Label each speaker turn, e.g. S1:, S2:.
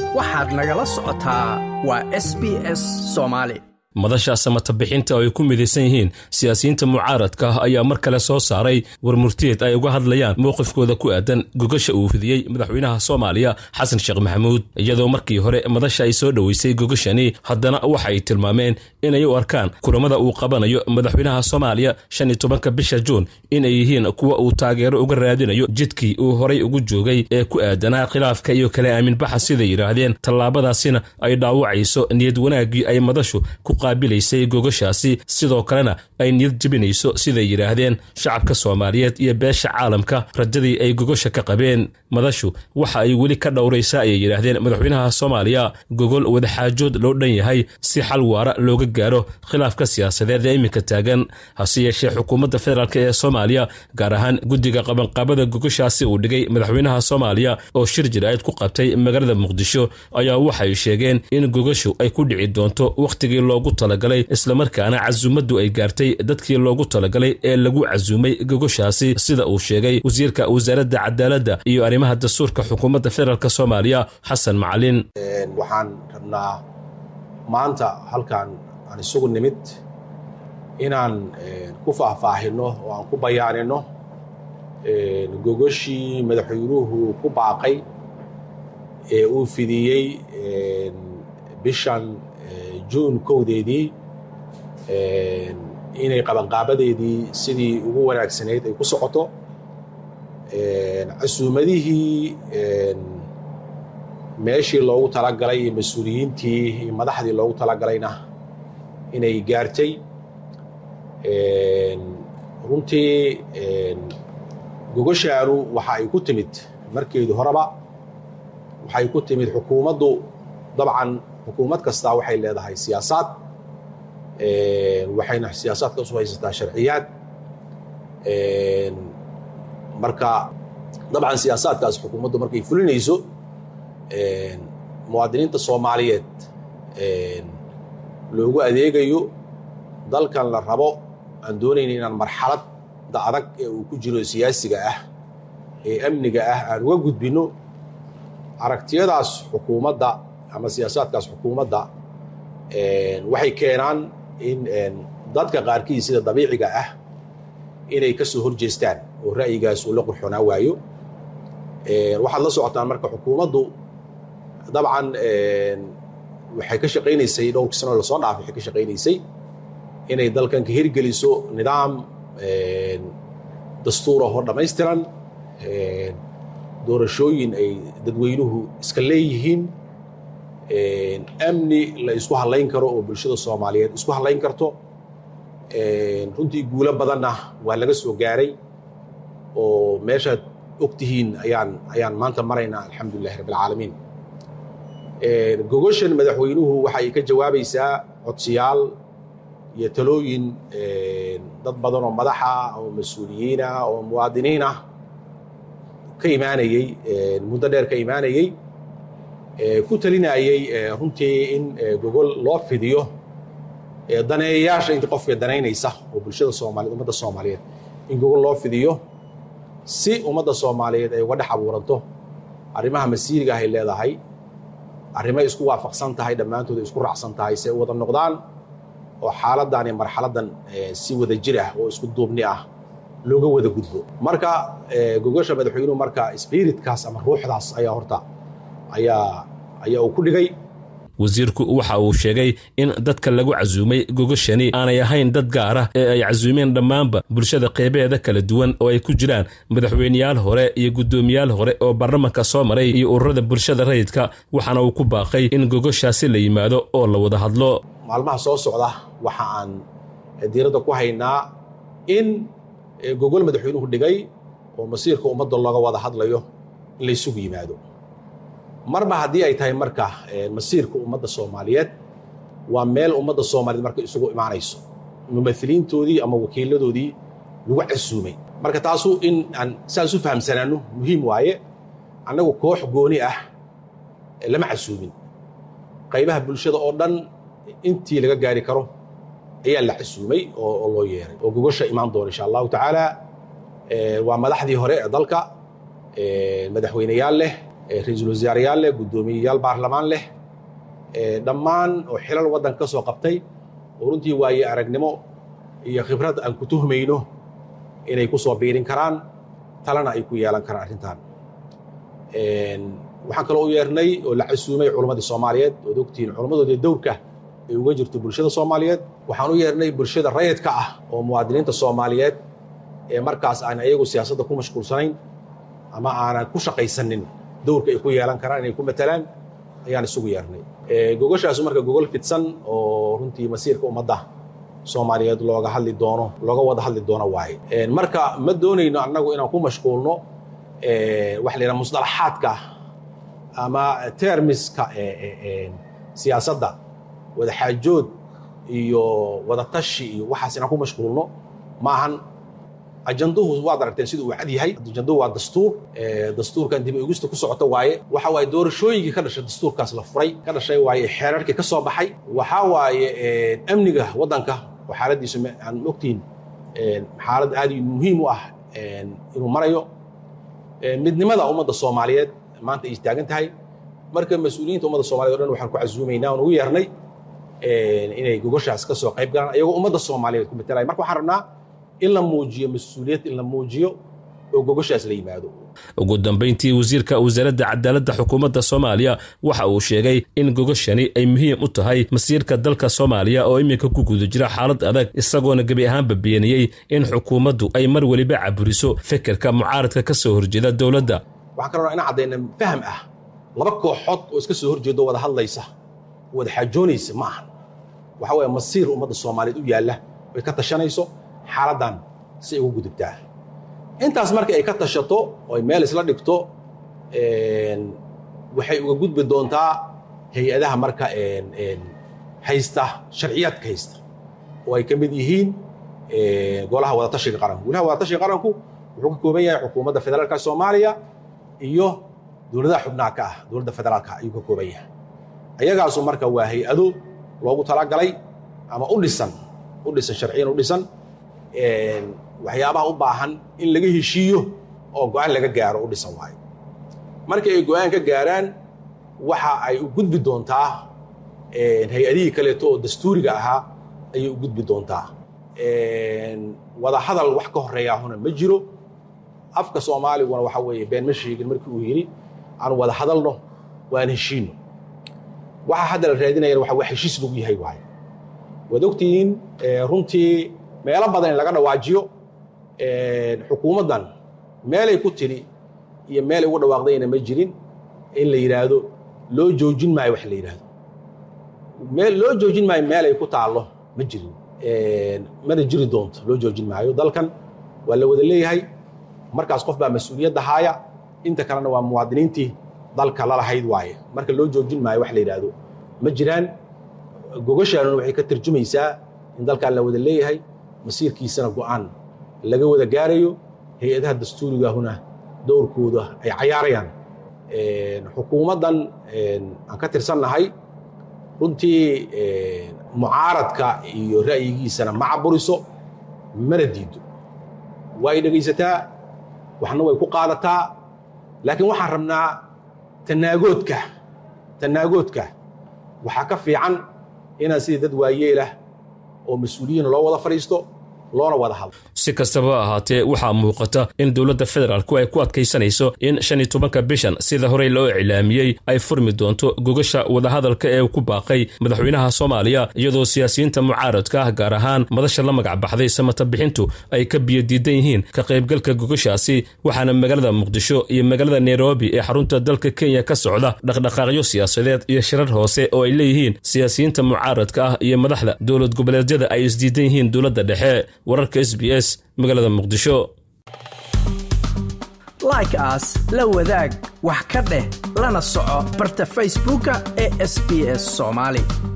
S1: waxaad nagala socotaa waa s b s soomaali
S2: madasha samatabixinta oo ay ku midaysan yihiin siyaasiyiinta mucaaradka ah ayaa mar kale soo saaray war murtiyeed ay uga hadlayaan mowqifkooda ku aadan gogasha uu fidiyey madaxweynaha soomaaliya xasan sheekh maxamuud iyadoo markii hore madasha ay soo dhoweysay gogashani haddana waxa ay tilmaameen inay u arkaan kulamada uu qabanayo madaxweynaha soomaaliya shan iyo tobanka bisha juun inay yihiin kuwa uu taageero uga raadinayo jidkii uu horay ugu joogay ee ku aadanaa khilaafka iyo kala aaminbaxa siday yidhaahdeen tallaabadaasina ay dhaawacayso niyad wanaaggii ay madashu ku qaabilaysay gogashaasi sidoo kalena ay niyad jebinayso siday yidhaahdeen shacabka soomaaliyeed iyo beesha caalamka rajadii ay gogasha ka qabeen madashu waxa ay weli ka dhowraysaa ayay yidhaahdeen madaxweynaha soomaaliya gogol wadaxaajood loo dhan yahay si xal waara looga gaaro khilaafka siyaasadeed ee iminka taagan hase yeeshee xukuumadda federaalk ee soomaaliya gaar ahaan guddiga qabanqaabada gogashaasi uu dhigay madaxweynaha soomaaliya oo shir jir-ayd ku qabtay magaalada muqdisho ayaa waxay sheegeen in gogashu ay ku dhici doonto wakhtigii loogu talagalay islamarkaana casuumaddu ay gaartay dadkii loogu talagalay ee lagu casuumay gogoshaasi sida uu sheegay wasiirka wasaaradda cadaaladda iyo arrimaha dastuurka xukuumadda federaalk soomaaliya xasan macalin
S3: waxaan rabnaa maanta halkan aan isugu nimid inaan ku faahfaahino oo aan ku bayaanino gogoshii madaxweynuhu ku baaqay ee uu fidiyey bishan juun kowdeedii inay qabanqaabadeedii sidii ugu wanaagsanayd ay ku socoto casuumadihii meeshii loogu talagalay iyo mas-uuliyiintii iyo madaxdii loogu talagalayna inay gaartay runtii gogoshaanu waxa ay ku timid markeedu horeba waxay ku timid xukuumaddu dabcan xukuumad kastaa waxay leedahay siyaasaad waxayna siyaasaadka usu haysataa sharciyaad marka dabcan siyaasaadkaas xukuumaddu markay fulinayso muwaadiniinta soomaaliyeed loogu adeegayo dalkan la rabo aan doonayna inaan marxaladda adag ee uu ku jiro siyaasiga ah ee amniga ah aan uga gudbinno aragtiyadaas xukuumadda ama siyaasaadkaas xukuumadda waxay keenaan in dadka qaarkii sida dabiiciga ah inay ka soo horjeestaan oo ra'yigaas uu la qurxoonaa waayo waxaad la socotaan marka xukuumaddu dabcan waxay ka shaqaynaysay dhowrkii sano lasoo dhaafay waxay ka shaqaynaysay inay dalkan ka hirgeliso nidaam dastuurahoo dhammaystiran doorashooyin ay dadweynuhu iska leeyihiin amni la isku hadlayn karo oo bulshada soomaaliyeed isku hadlayn karto runtii guulo badanna waa laga soo gaaray oo meeshaad og tihiin ayaan ayaan maanta maraynaa alxamdulilahi rabbilcaalamiin gogoshan madaxweynuhu waxa ay ka jawaabaysaa codsiyaal iyo talooyin dad badan oo madaxa oo mas-uuliyiin ah oo muwaadiniin ah ka imaanayey muddo dheer ka imaanayey ku talinayey runtii in gogol loo fidiyo daneeyayaasha inta qofka danaynaysa oo bulshada soomaaliyed ummadda soomaaliyeed in gogol loo fidiyo si ummadda soomaaliyeed ay uga dhex abuuranto arrimaha masiiriga ah ay leedahay arrimay isku waafaqsan tahay dhammaantood ay isku raacsan tahay si ay u wada noqdaan oo xaaladdan iyo marxaladdan si wada jir ah oo isku duubni ah looga wada gudbo marka gogosha madaxweynuhu marka spiritkaas ama ruuxdaas ayaa horta ayaa ayaa uu ku dhigay
S2: wasiirku waxa uu sheegay in dadka lagu casuumay gogashani aanay ahayn dad gaar ah ee ay casuumeen dhammaanba bulshada qeybeeda kala duwan oo ay ku jiraan madaxweyneyaal hore iyo guddoomiyaal hore oo baarlamanka soo maray iyo ururada bulshada rayidka waxaana uu ku baaqay in gogoshaasi la yimaado oo la wada hadlo
S3: maalmaha soo socda waxa aan diiradda ku haynaa in gogol madaxweynuhu dhigay oo masiirka ummadda looga wada hadlayo in la ysugu yimaado marba haddii ay tahay marka masiirka ummadda soomaaliyeed waa meel ummadda soomaaliyeed marka isugu imaanayso mumaliintoodii ama wakiiladoodii lagu casuumay marka taasu in aan saas u fahamsanaano muhiim waaye annagu koox gooni ah lama casuumin qaybaha bulshada oo dhan intii laga gaari karo ayaa la casuumay oo loo yeeray oo gogosha imaan doona insha allahu tacaala waa madaxdii hore ee dalka madaxweyneyaal leh ra-iisul wasaareyaal leh guddoomiyeyaal baarlamaan leh dhammaan oo xilal waddanka ka soo qabtay oo runtii waaye aragnimo iyo khibrad aan ku tuhmayno inay ku soo biirin karaan talena ay ku yeelan karaan arrintan waxaan kaloo u yeernay oo la casuumay culammadii soomaaliyeed ood ogtihiin culammadoodii dowrka ay uga jirto bulshada soomaaliyeed waxaan u yeernay bulshada rayidka ah oo muwaadiniinta soomaaliyeed ee markaas aan iyagu siyaasadda ku mashquulsanayn ama aanan ku shaqaysanin dowrka ay ku yeelan karaan inay ku matalaan ayaan isugu yeernay gogashaasu marka gogol fidsan oo runtii masiirka ummadda soomaaliyeed looga hadli doono looga wada hadli doono waaye marka ma doonayno annagu inaan ku mashquulno waxa la yidhaha musdalaxaadka ama termiska siyaasadda wadaxaajood iyo wadatashi iyo waxaas inaan ku mashquulno ma ahan ajanduhu waad aragteen siduu uu cad yahay ajanduhu waa dastuur dastuurkan dib eegista ku socota waaye waxa waaye doorashooyinkii ka dhashay dastuurkaas la furay ka dhashay waaye xeerarkii ka soo baxay waxaa waaye amniga waddanka oo xaaladiisu aan ogtihiin xaalad aad muhiim u ah inuu marayo midnimada ummadda soomaaliyeed maanta ay istaagan tahay marka mas-uuliyiinta ummadda somaliyed o dhan waxaan ku casuumaynaa oon ugu yeernay inay gogoshaas ka soo qayb galaan iyagoo ummadda soomaaliyeed ku matalaya marka waxaan rabnaa in la muujiyo mas-uuliyad in la muujiyo oo gogoshaas la yimaado
S2: ugu dambayntii wasiirka wasaaradda cadaaladda xukuumadda soomaaliya waxa uu sheegay in gogoshani ay muhiim u tahay masiirka dalka soomaaliya oo iminka ku guda jira xaalad adag isagoona gebi ahaanba beeniyey in xukuumaddu ay mar weliba caburiso fekerka mucaaradka ka soo horjeeda dowladda
S3: waxaan kaloo ina caddayna faham ah laba kooxood oo iska soo horjeedo wada hadlaysa wada xaajoonaysa ma ahan waxa weeye masiir ummadda soomaaliyeed u yaalla oy ka tashanayso xaaladdan si ay ugu gudubtaa intaas marka ay ka tashato oo ay meel isla dhigto waxay uga gudbi doontaa hay-adaha marka haysta sharciyaadka haysta oo ay ka mid yihiin golaha wadatashiga qaranku golaha wadatashiga qaranku wuxuu ka kooban yahay xukuumadda federaalka soomaaliya iyo dowladaha xubnaha ka ah dowladda federaalka ayuu ka kooban yahay ayagaasu marka waa hay-ado loogu talagalay ama u dhisan u dhisan sharciyan u dhisan waxyaabaha u baahan in laga heshiiyo oo go-aan laga gaaro u dhisan waayo markii ay go-aan ka gaaraan waxa ay u gudbi doontaa hay-adihii kaleeto oo dastuuriga ahaa ayay u gudbi doontaa wada hadal wax ka horeeyaahuna ma jiro afka soomaaliguna waxa weeye been ma sheegin markii uu yidhi aan wada hadalno waan heshiino waxa hadda la raadinayana waxa waa heshiis lagu yahay waayo waad ogtihiin runtii meelo badan in laga dhawaajiyo xukuumaddan meelay ku tiri iyo meelay ugu dhawaaqdayna ma jirin in la yidhaahdo loo joojin maayo wax la yidhaahdo meel loo joojin maayo meelay ku taallo ma jirin mana jiri doonto loo joojin maayo dalkan waa la wada leeyahay markaas qof baa mas-uuliyadda haaya inta kalena waa muwaadiniintii dalka lalahayd waaye marka loo joojin maayo wax la yidhaahdo ma jiraan gogashaanuna waxay ka tarjumaysaa in dalkan la wada leeyahay masiirkiisana go'aan laga wada gaarayo hay-adaha dastuurigaahuna dowrkooda ay cayaarayaan xukuumaddan aan ka tirsannahay runtii mucaaradka iyo ra'yigiisana ma caburiso mana diido waa ay dhegaysataa waxna way ku qaadataa laakiin waxaan rabnaa tanaagoodka tanaagoodka waxaa ka fiican inaan sidii dad waayeelah oo mas-uuliyiin loo wada fadhiisto loona wada hadlo
S2: si kastaba ha ahaatee waxaa muuqata in dowladda federaalku ay ku adkaysanayso in shan iyo tobanka bishan sida horey loo iclaamiyey ay furmi doonto gogasha wadahadalka ee ku baaqay madaxweynaha soomaaliya iyadoo siyaasiyiinta mucaaradka ah gaar ahaan madasha la magac baxday samata bixintu ay ka biyodiidan yihiin ka qaybgalka gogashaasi waxaana magaalada muqdisho iyo magaalada nairobi ee xarunta dalka kenya ka socda dhaqdhaqaaqyo siyaasadeed iyo shirar hoose oo ay leeyihiin siyaasiyiinta mucaaradka ah iyo madaxda dowlad goboleedyada ay isdiidan yihiin dowladda dhexe wararka s b s magaalada muqdisho
S1: like aas la wadaag wax ka dheh lana soco barta facebooka ee sb s soomaali